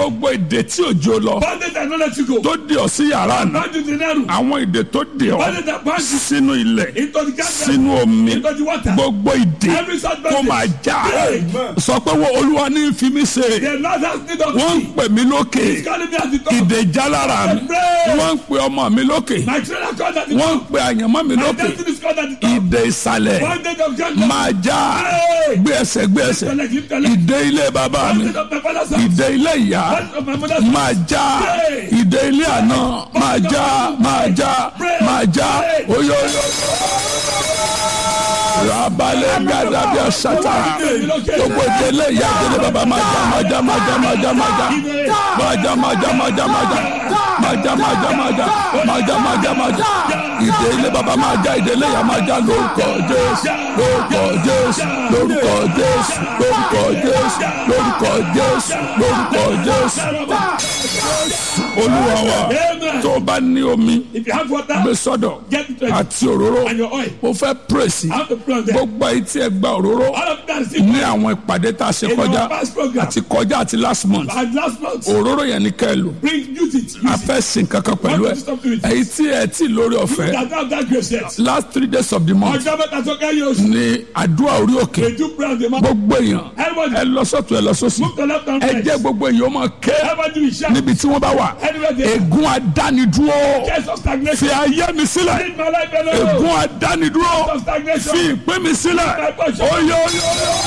gbogbo ìdè tí òjò lọ Bondage that not let you go. tó dì ọ́ sí yàrá àná Bondage in the room. àwọn ìdè tó dì ọ́ Bondage that binds you sínú ilẹ̀ into the garden. sínú omi Into the water. gbogbo ìdè Every such kó máa bondage. já Amen. sọ pé wo olúwa ní fi mí ṣe The Lord has need of wọ́n ń me. pè mí lókè He's calling me at the top. ìdè já lára mi Pray. wọ́n ń pè ọmọ mi lókè My children are called at the wọ́n ń top. pè àyànmọ́ mi My lókè destiny is called at the top. ìdè ìsàlẹ̀ Bondage of gender. máa já Pray. gbé ẹsẹ̀ gbé ẹsẹ̀ Collect, lift, collect. ìdè ilé bàbá mi Bondage of my father's house. ìdè ilé ìyá Bondage of my mother's house. máa já ìdè ilé àná máa já máa já máa já oyoyo rabalẹ̀ gàdàbí àṣàtà gbogbo ìdè ilé ìyá ìdè ilé bàbá máa já máa já máa já máa já máa já máa já máa já máa já máa já máa já máa já máa já máa já máa já máa já ìdè ilé bàbá máa já ìdè ilé ìyá máa já lórúkọ Jésù lórúkọ Jésù lórúkọ Jésù lórúkọ Jésù lórúkọ Jésù lórúkọ Jésù olúwa wa Amen. tó o bá ní omi If you have water, gbé sọ́dọ̀ get it ready. àti òróró And your oil. mo fẹ́ pírèsì I have to pray on them. gbogbo ayé tí ẹ gba òróró All of that is in ní àwọn ìpàdé tá a ṣe In kọjá our past program. àti kọjá àti last month And last month, òróró yẹn ní kẹ́ ẹ lò bring use it. a Use it. fẹ́ sin kankan pẹ̀lú ẹ Want to stop doing it. èyí tí ẹ tí lórí ọ̀fẹ́ That have that grace yet. last three days of the month Ọjọ́ mẹ́ta tó kẹ́yìn oṣù. ní àdúrà orí òkè They do pray on the mountain. gbogbo èèyàn Everybody ẹ lọ sọ́tún ẹ lọ sósì move to left and ẹ right. jẹ́ gbogbo èèyàn ó máa ké Everybody will shout. níbi tí wọ́n bá wà Anywhere they ègún adánidúró Case of fi stagnation. ayé mi sílẹ̀ Leave my life alone. ègún adánidúró Case of stagnation. fi ìpín mi sílẹ̀ My portion. oyè oyè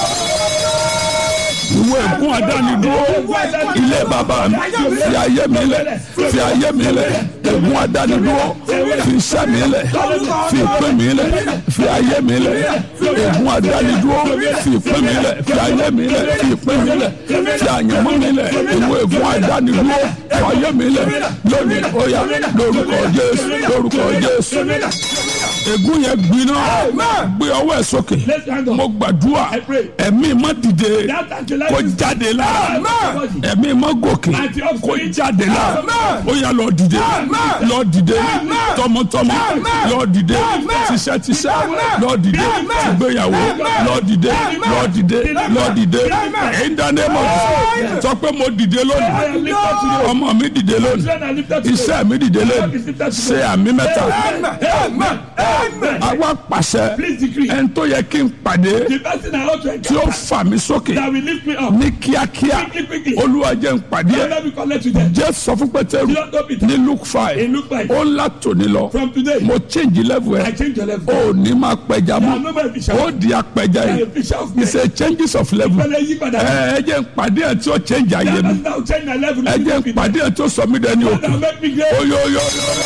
ìwé ègún adánidúró ilé bàbá mi fi ayé mi lẹ̀ fi ayé mi lẹ̀ ègún adánidúró fi iṣẹ́ mi lẹ̀ fi ìpín mi lẹ̀ fi ayé mi lẹ̀ ègún adánidúró fi ìpín mi lẹ̀ fi ayé mi lẹ̀ fi ìpín mi lẹ̀ fi àyànmọ́ mi lẹ̀ ìwé ègún adánidúró fi ayé mi lẹ̀ lónìí ó yá lórúkọ Jésù lórúkọ Jésù ègún yẹn gbiná gbé ọwọ́ ẹ̀ sókè Let's hang on. mo gbàdúrà I pray. ẹ̀mí má dìde That anti-life kó is- jáde la Amen. ẹ̀mí má gòkè Àti ọ̀fìn. kó jáde la Amen. ó yá lọ dìde lọ dìde tọmọtọmọ lọ dìde tíṣẹ́tíṣẹ́ lọ dìde tìgbéyàwó lọ dìde lọ dìde lọ dìde in the name of Jesus sọ pé mo dìde I lónìí am lifted today. ọmọ mi dìde lónìí Children are lifted today. iṣẹ́ mi dìde lónìí ṣe àmì mẹ́ta Amen. Amen. àwa pàṣẹ Please decree. ẹni tó yẹ kí n pàdé The person I ought to tí ó encounter fà mí sókè that will lift me up. ní kíákíá Quickly, quickly. olúwa jẹ́ n pàdé ẹ̀ Let me connect with them. jẹ́ sọ fún pétérù Don't go Peter. ní luke five In Luke five. ó ń látòní lọ From today, mo change level I ẹ̀ change your level. ó ní máa pẹja I'm mọ́ no more a fisher. ó di apẹja I'm a yìí fisher of men. it's a changes of level Ìpele yí padà. ẹ ẹ jẹ́ n pàdé ẹ̀ tí ó change ayé That mi person that will change my level. ẹ jẹ́ n pàdé ẹ̀ tí ó sọ mí dẹni That òkè will make me great. oyoyo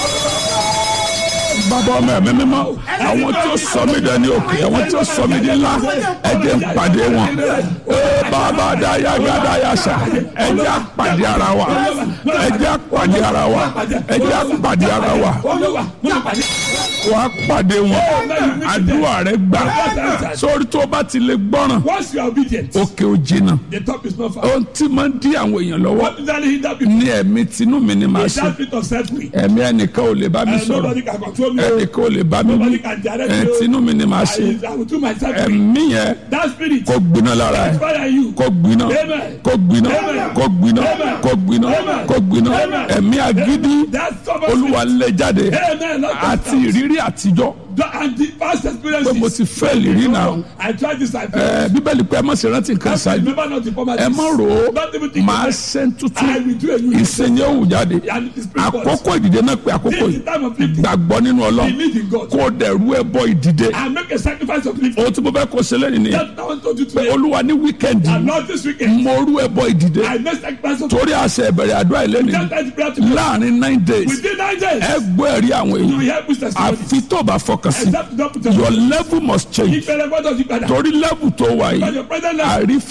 bàbá ọmọ ẹ̀mí mímọ́ àwọn tí ó sọ mí dẹni òkè àwọn tí ó sọ mí di ńlá ẹ jẹ́ n pàdé wọn ee bàbá daya gada yasa ẹ jẹ́ a pàdé ara wa ẹ jẹ́ a pàdé ara wa ẹ jẹ́ a pàdé ara wa Olúwa, mo ti pàdé. wà á pàdé wọn àdúrà rẹ gbà sórí tó o bá ti lè gbọ́ràn Once you are obedient, òkè ò jìnnà the top is not far. ohun tí máa ń dí àwọn èèyàn lọ́wọ́ What usually hinder people ní ẹ̀mí tinú mi ni màá is ṣe that bit of self-will. ẹ̀mí ẹnìkan ò lè bá mi And sọ̀rọ̀ nobody can control me. ẹnìkan ò lè bá mi wí Nobody can direct ẹ̀ me. tinú mi ni màá ṣe I, I will do myself. ẹ̀mí yẹn That spirit kó gbiná lára ẹ̀ inspire you. kó gbiná Amen. kó gbiná Amen. kó gbiná Amen. kó gbiná Amen. kó gbiná Amen. ẹ̀mí agídí That stubborn olúwa spirit. lé jáde Amen. Lord, àti ìrírí àtijọ́ And the past pé experiences. mo ti fẹ́ lè rí náà I tried this. I ẹ failed. bíbélì pé ẹ má ṣe rántí nǹkan I ṣáájú remember not the former ẹ má rò ó Don't even think máa of it. ṣe ń tutù I will do a new thing. ìsẹ̀yìn òwò jáde And it is spiritual. àkókò ìdìde náà pé àkókò This is yìí the time of lifting. gbàgbọ́ nínú ọlọ́run Believe in God. kó o dẹ̀ rú ẹ bọ ìdìde And make a sacrifice of lifting. ohun tí mo fẹ́ kó o ṣe lẹ́yìn nìyẹn That's what I want to do pé today. olúwa ní wíkẹ́ndì And not this weekend. mo rú ẹ bọ ìdìde I make sacrifice of torí àṣẹ ìbẹ̀rẹ̀ àdúrà ìlẹ́ni Just like the prayer to God. láàrin nine days Within nine days, ẹ gbọ́ ẹ̀rí àwọn you will èèyàn help with testimony. àfi tó o bá fọkàn sí Except you don't put your your level must change ìpele gbọ́dọ̀ yí padà. torí level tó wà Because yìí your present level àrí